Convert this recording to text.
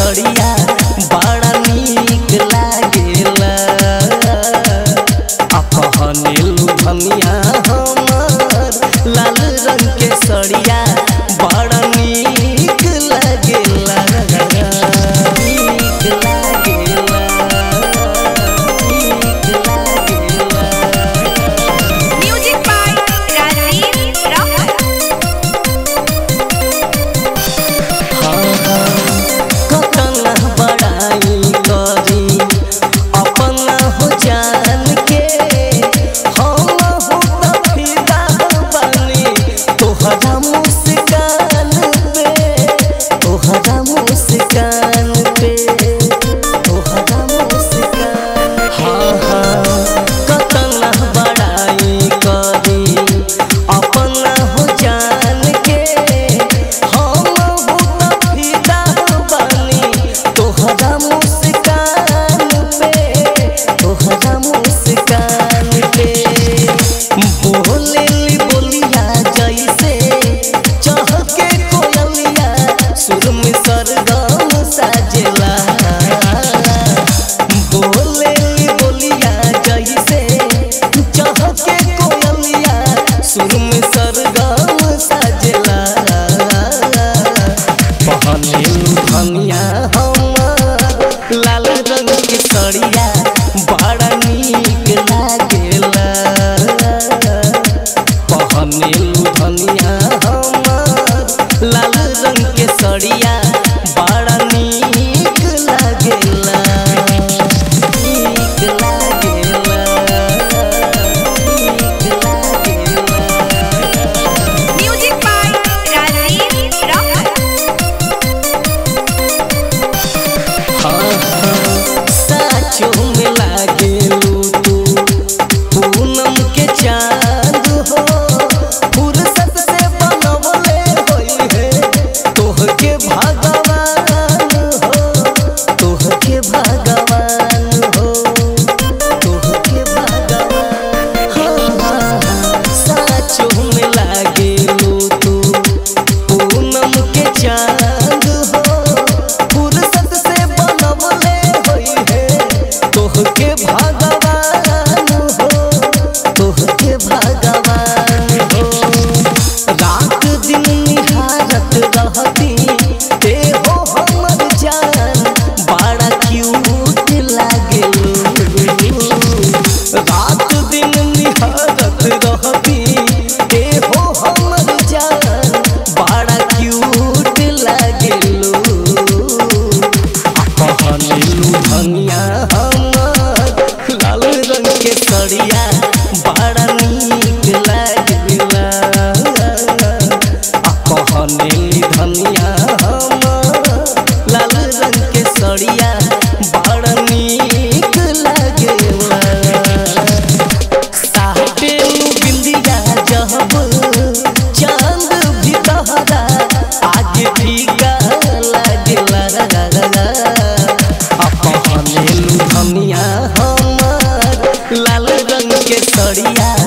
सड़िया बड़ा नीक लागेला अपहनेलु धनिया हमर लाल रंग के सड़िया बड़ा नीक लागेला नीक लागेला नीक लागेला Music by Rajiv Rocker. कतना बड़ाई करी अपना हो जान के हम हो त फिदा बनी तोहरा मुस्कान पे तोहरा मुस्कान पे तोहरा मुस्कान हाँ हाँ कतना बड़ाई करी अपना हो जान के हम हो त फिदा बनी तोहरा मुस्कान पे तोहरा मुस्कान पे बोलेली बोलिया जैसे चहके कोयलिया सुर में सरगम साजेला बोलेली बोलिया जैसे चहके कोयलिया सुर में सरगम साजेला पहनेलु धनिया हमर लाल रंग के सड़िया बड़ा नीक लागेला पहनेलु धनिया हमर लाल रंग के सड़िया बड़ा नीक लागेला नीक लागेला नीक लागेला Music by Rajiv Rocker. साचो में लागेलू तू पूनम के चांद हो फुर्सत से बनवले होई है तोहके भगवान हो तोहके भगवान हो तोहके भगवान हाँ साचो में लागेलू तू पूनम के चांद हो फुर्सत से बनवले होई है तोहके भगवान हो तोहके भगवान हो रात दिन निहारत रहती ते हो हमर जान बड़ा क्यूट लागेलू रात दिन निहारत रहती ते हो हमर जान बड़ा क्यूट लागेलू पहनेलू धनिया हमर लाल रंग के सड़िया बड़ा नीक लागेला आ पहनेली धनिया हमर लाल रंग के सड़िया बड़ा नीक लागेला साटेलू बिंदिया जब चांद भी तहरा आगे फीका लागेला अपहनेलू धनिया हमर लाल रंग के सड़िया